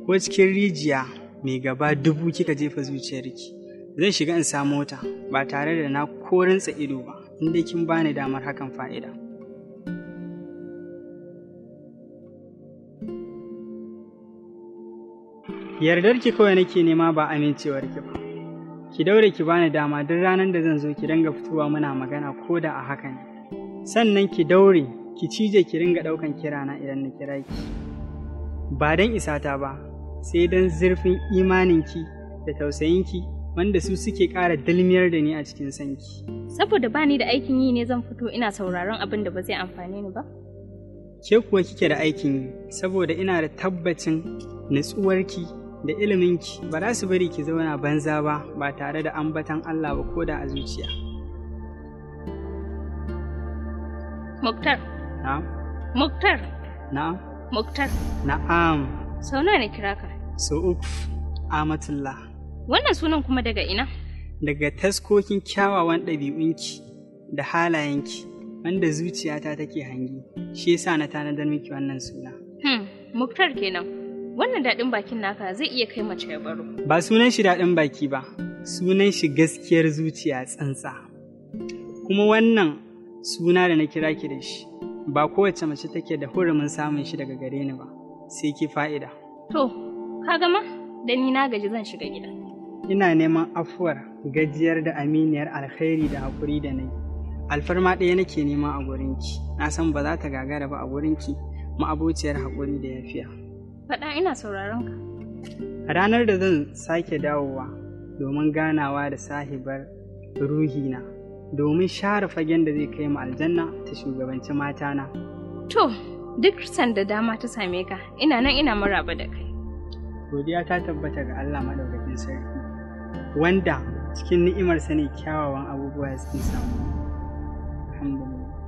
ko cikin rijiya mai gaba dubu kika jefa zuciyarki zan shiga in samu ta ba tare da na korinsa ido ba inda kin bani damar hakan fa'ida yardarki kawai nake nema ba amincewarki ba ki daure ki bani dama duk ranar da zan zo ki dinga fitowa muna magana ko da a haka ne sannan ki daure ki cije ki ringa ɗaukan kirana idan na kira ki ba don isata ba sai don zurfin imaninki da tausayinki wanda su suke ƙara dalmiyar da ni a cikin sanki. Saboda bani da aikin yi ne zan fito ina sauraron abin da ba zai amfane ni ba? Ke kuwa kike da aikin yi saboda ina da tabbacin nutsuwarki da iliminki ba za su bari ki zauna banza ba ba tare da ambatan Allah ba ko da a zuciya. Muktar. Na'am. Muktar. Na'am. Muktar. Na'am. Sau nawa na kira ka? So uku. Amatullah. Wannan sunan kuma daga ina? Daga taskokin kyawawan ɗabi'unki da halayenki wanda zuciyata take hangi, shi yasa na tanadar miki wannan suna. Hmm, Muktar kenan. Wannan daɗin bakin naka zai iya kai mace ya baro. Ba sunan shi daɗin baki ba, sunan shi gaskiyar zuciya tsantsa. Kuma wannan suna da na kira ki da shi, ba kowace mace take da hurumin samun shi daga gare ni ba, sai ki fa'ida. To, ka gama? Da ni na gaji zan shiga gida. ina neman afuwar gajiyar da aminiyar alkhairi da haƙuri da nai alfarma ɗaya nake nema a gurinki na san ba za ta gagara ba a gurinki ma'abociyar haƙuri da yafiya Faɗa ina sauraron ka. a ranar da zan sake dawowa domin ganawa da sahibar ruhina domin share fagen da zai kai mu aljanna ta shugabanci matana To, duk sanda dama ta same ka, ina nan ina maraba da kai. godiya ta tabbata ga Allah madaukakin sarki wanda cikin ni'imarsa ne kyawawan abubuwa suke samu alhamdulillah